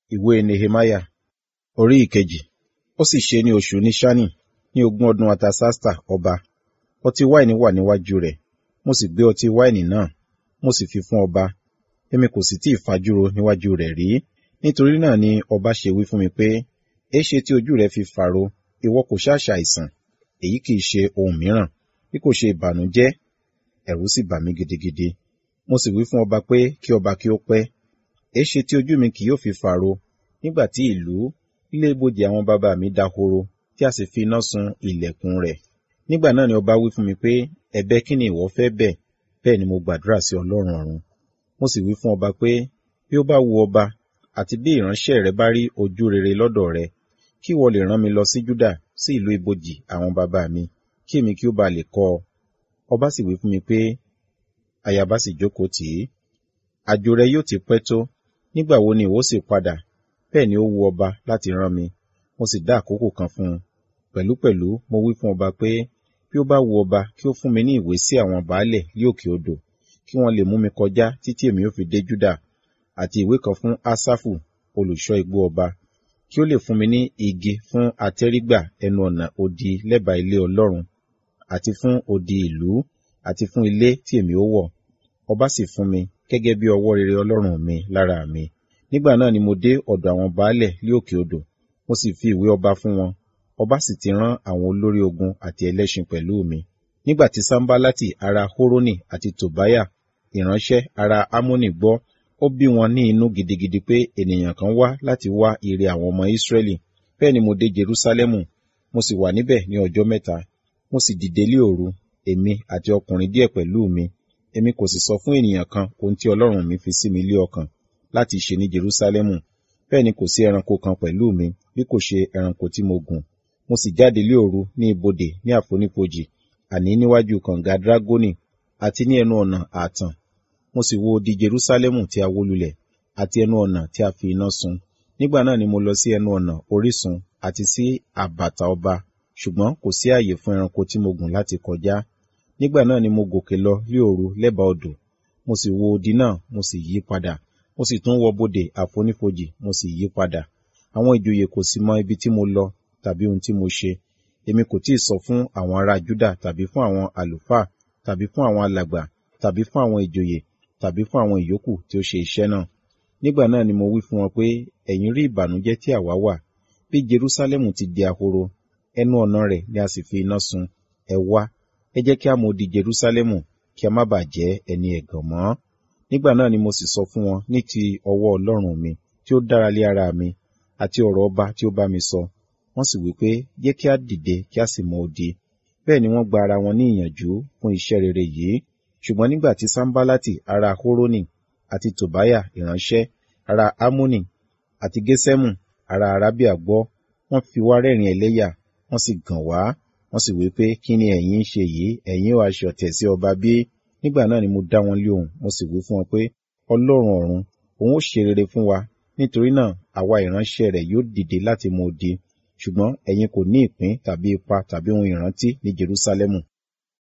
ìwé nehemiah orí ìkejì ó sì ṣe ní oṣù níṣánì ní ogún ọdún artasasta ọba ọtí wáìnì wà níwájú rẹ̀ mo sì gbé ọtí wáìnì náà mo sì fi fún ọba èmi kò sì tí ì fajúro níwájú rẹ̀ rí nítorí náà ni ọba ṣe wí fún mi pé èéṣe tí ojú rẹ fi fàro ìwọ kò ṣàṣà àìsàn èyí kì í ṣe ohun mìíràn bí kò ṣe ìbànújẹ́ ẹ̀rù sì bà mí gidigidi mo sì wí fún ọba pé kí ọba kí ó pẹ́ èéṣe tí ojú mi kì yóò fi fàro nígbà tí ìlú ilé ibojì àwọn bàbá mi dahoro tí a sì fi iná sun ilẹ̀kùn rẹ̀ nígbà náà ni ọba wí fún mi pé ẹ̀bẹ̀ kí ni ìwọ fẹ́ bẹ̀ bẹ́ẹ̀ ni mo gbàdúrà sí ọlọ́run ọ̀run mo sì wí fún ọba pé bí ó bá wu ọba àti bí ìránṣẹ́ rẹ bá rí ojú rere lọ́dọ̀ rẹ kí ìwọ lè rán mi lọ sí júdà sí ìlú ibojì àwọn bàbá mi kí èmi kí ó ba lè kọ́ ọ ọba sì wí fún mi pé ayaba sì jókòó tì í àjò rẹ yóò ti pẹ́ tó nígbà wo ni ìwọ sì padà bẹ́ẹ̀ ni ó wu ọba láti rán mi mo sì dá àkókò kan fún un pẹ̀lúpẹ̀lú mo wí fún ọba pé bí ó bá wu ọba kí ó fún mi ní ìwé sí àwọn baálẹ̀ ní òkè odò kí wọ́n lè mú mi kọjá títí èmi ó fi dé júdà àti ìwé kan fún asafu olùṣọ́ igbó ọba kí ó lè fún mi ní igi fún atẹ́rígbà ẹnu ọ̀nà odi lẹ́bàá ilé ọlọ́run àti fún odi ìlú àti fún ilé tí èmi ó wọ̀ ọba sì fún mi gẹ́gẹ́ bí ọwọ́ rere ọlọ́run mi lára mi nígbà náà ni mo dé ọ̀dọ̀ àwọn baálẹ̀ ní òkè odò mo sì fi ìwé ọba fún wọn ọba sì ti rán àwọn olórí ogun àti ẹlẹ́ṣin pẹ̀lú mi nígbà tí sambalati ará horoni àti tobaya ìránṣẹ́ ará amoni gbọ́ ó bí wọn ní inú gidigidi pé ènìyàn kan wá láti wá ire àwọn ọmọ israẹli bẹ́ẹ̀ ni mo dé jerusalemu mo sì wà níbẹ̀ ní ọjọ́ mẹ́ta mo sì dìde lé òru èmi àti ọkùnrin díẹ̀ pẹ̀lú mi èmi kò sì sọ fún ènìyàn kan ohun tí ọlọ́run mi fi sí mi lé ọkàn láti ṣe ní jerusalemu bẹ́ẹ̀ ni kò sí ẹranko kan pẹ̀lú mi bí kò ṣe ẹranko tí mo gùn mo sì jáde lé òru ní ibodè ní àfonífojì àní níwájú kànga dragoni àti ní ẹnu ọ̀nà ààtàn mo sì wo odi jerusalemu tí a wó lulẹ̀ àti ẹnu ọ̀nà tí a fi iná sun nígbà náà ni mo lọ sí ẹnu ọ̀nà orísun àti sí àbàtà ọba ṣùgbọ́n kò sí ààyè fún ẹranko tí mo gùn láti kọjá nígbà náà ni mo gòkè lọ lé òru lẹ́bàá odò mo sì wo odi náà mo sì yí padà mo sì tún wọ bodè àfonífojì mo sì yí padà àwọn ìjòyè kò sì mọ ibi tí mo lọ tàbí ohun tí mo ṣe èmi kò tí ì sọ fún àwọn ará júdà tàbí fún àwọn àlùfáà tàbí fún àwọn alàgbà tàbí fún àwọn ìjòyè tàbí fún àwọn ìyókù tí ó ṣe iṣẹ́ náà nígbà náà ni mo wí fún wọn pé ẹ̀yin rí ìbànújẹ́ tí àwa wà bí jerusalemu ti di ahoro ẹnu ọ̀nà rẹ̀ ni a sì fi iná sun ẹ wá ẹ jẹ́ kí a mọ odi jerusalemu kí a má bàa jẹ́ ẹni ẹ̀gàn mọ́ nígbà náà ni mo sì sọ fún wọn ní ti ọwọ́ ọlọ́run mi tí ó dára lé ara mi àti ọ̀rọ̀ ọba tí ó bá mi sọ wọ́n sì wí pé jẹ́ kí a dìde kí a sì mọ odi bẹ́ẹ̀ ni wọ́n gba ara wọn ní ìyànjú fún iṣẹ́ rere yìí ṣùgbọ́n nígbà tí sambalati ará horoni àti tobaya ìránṣẹ́ ará amoni àti gesemu ará arabia gbọ́ wọ́n fi wá rẹ́rìn ẹlẹ́yà wọ́n sì gàn wá wọ́n sì wí pé kí ni ẹ̀yin ń ṣe yìí ẹ̀yin ò aṣọ tẹ̀ sí ọba bí nígbà náà ni mo dá wọn lé ohùn mo sì wí fún wọn pé ọlọ́run ọ̀run òun ó ṣe rere fún wa nítorí náà àwa ìránṣẹ́ rẹ̀ yóò dìde láti mú odi ṣùgbọ́n ẹ̀yin kò ní ìpín tàbí ipa tàbí ohun ìrántí ní jerusalemu